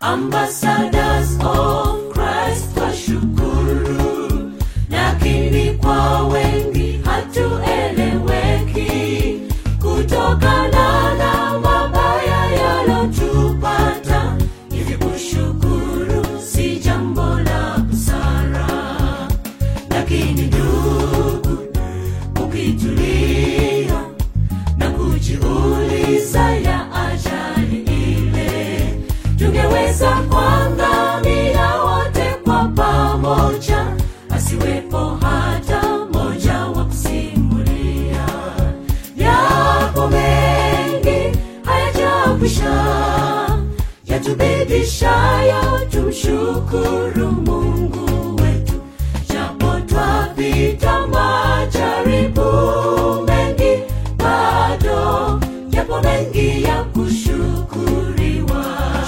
ambassadors of Christ twashukuru, lakini kwa wengi hatueleweki kutokana na mabaya yalotupata. Hivi kushukuru si jambo la busara, lakini ndugu, ukitulia na kujiuliza ya ajali ile, tungeweza kuangamia wote kwa pamoja, asiwepo hata mmoja wa kusimulia. Yapo mengi hayajakwisha, yatubidishayo tumshukuru Mungu wetu, japo twapita majaribu mengi, bado yapo mengi ya kushukuriwa.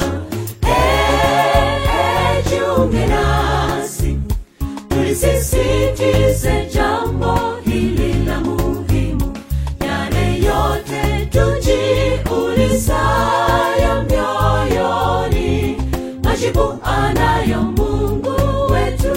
Eh, eh, jiunge nasi tulisisitize jambo hili la muhimu, yale yote tujiulizayo mioyoni, majibu anayo Mungu wetu.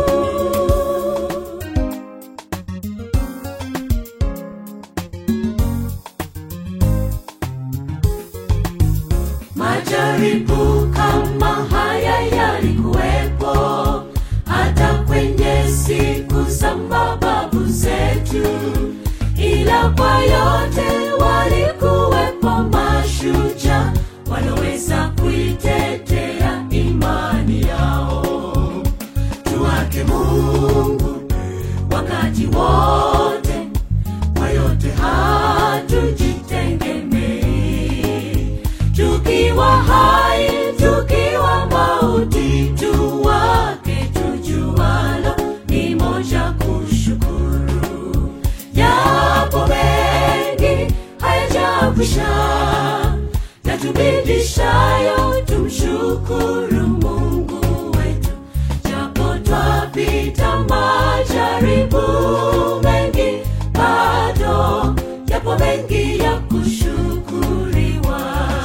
Majaribu kama haya yalikuwepo hata kwenye siku za mababu zetu, ila kwa yote walikuwepo mashujaa waloweza kuitetea imani yao. Tuwake Mungu wakati wote, kwa yote hatujitegemei tukiwa hai, tukiwa mauti, tuwake tujualo ni moja kushukuru. Yapo mengi hayajakwisha, yatubidishayo tumshukuru Mungu wetu, japo twapita majaribu mengi, bado yapo mengi ya kushukuriwa.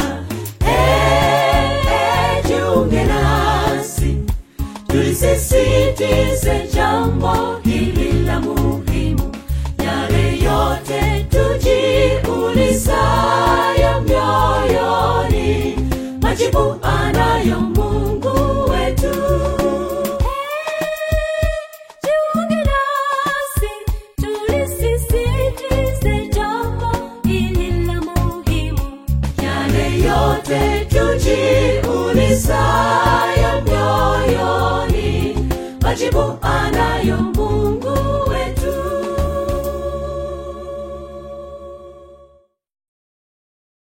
Eh, eh, jiunge nasi tulisisitize jambo hili la muhimu, yale yote tujiulizayo mioyoni, majibu anayo Mungu wetu. Jiunge nasi tulisisitize jambo hili la muhimu, yale yote tujiulizayo mioyoni, majibu